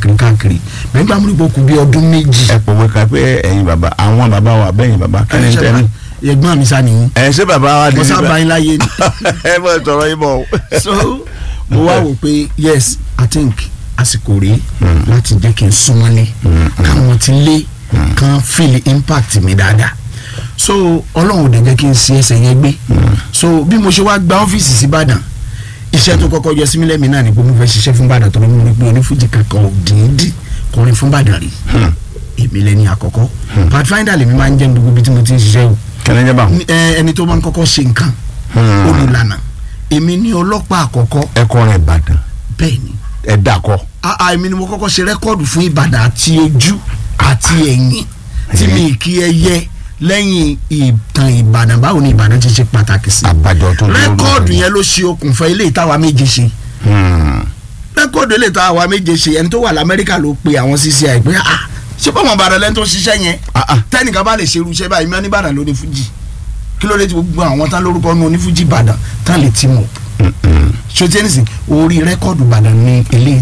káàkiri káàkiri nígbà mú ipò kù bí ọdún méjì. ẹ pòwe ká pé ẹ̀yin bàbá àwọn bàbá wa bẹ́yìn bàbá kí ni tẹ́ ní. ẹ̀gbọ́n mi sá nìyí ẹ ṣé bàbá wa di mo sábà yín láyé ni. ẹ bọ̀ sọ̀rọ̀ yín bọ̀. so mo wá wò pé yes i think àsìkò rèé láti jẹ́ kí n súnmọ́lé káwọn ti lé kan feel impact mi dáadáa so ọlọ́run ò dẹ̀ jẹ́ kí n ṣe ẹsẹ̀ yẹn gbé so bí mo ṣe wá gba ọ́fíìsì sí Ìbàdàn iṣẹ́ tó kọ́kọ́ yọ sí mi lẹ́mìí náà ni pé mo fẹ́ ṣiṣẹ́ fún Ìbàdàn tó ló mú mi pé onífújì kankan ò díndín kọrin fún Ìbàdàn rí èmi lẹ́ni àkọ́kọ́ pathfinder lèmi máa ń jẹ́ gbogbo ibi tí mo ti ń ṣiṣẹ́ o kẹ́lẹ́ jẹ́ bá wọn. Ní- ẹ, ẹni tó máa ń kọ́kọ́ ṣe nǹkan olùlànà èmi ní ọlọ́pàá àkọ́kọ́ ẹ kọrin Ìbàdàn bẹ́ẹ̀ ni ẹ dàkọ. àà èmi ni mo kọ́kọ́ ṣe rẹ́kọ́ọ̀dù fún Ìbàdàn àti ojú àti ẹ̀yìn tí mi kí ẹ yẹ lẹ́yìn ìtàn Ìbàdàn báwo ni Ìbàdàn ti ṣe pàtàkì sí àbájọ tó lórí. rẹ́kọ́ọ̀dù yẹn ló ṣe okùnfà ilé ìtawà méje ṣe rẹ́kọ́ọ̀dù ilé ìtawà méje ṣe ẹni tó wà lamẹ́ríkà ló pe àwọn CCI pé ah ṣé bọ́mọ̀ Ìbàdàn lẹ́ni tó ṣiṣẹ́ yẹn Ah, ah. tẹ́nìkan bá lè ṣerú iṣẹ́ báyìí mọ́ ní Ìbàdàn ló ní fújì kí ló dé tí gbogbo àwọn tán lórúkọ nu onífújì Ìbàdàn tán lè ti mọ̀ ṣòtí ẹnìsìn orí rẹ́kọ́ọ̀dù Ìbàdàn ní ilé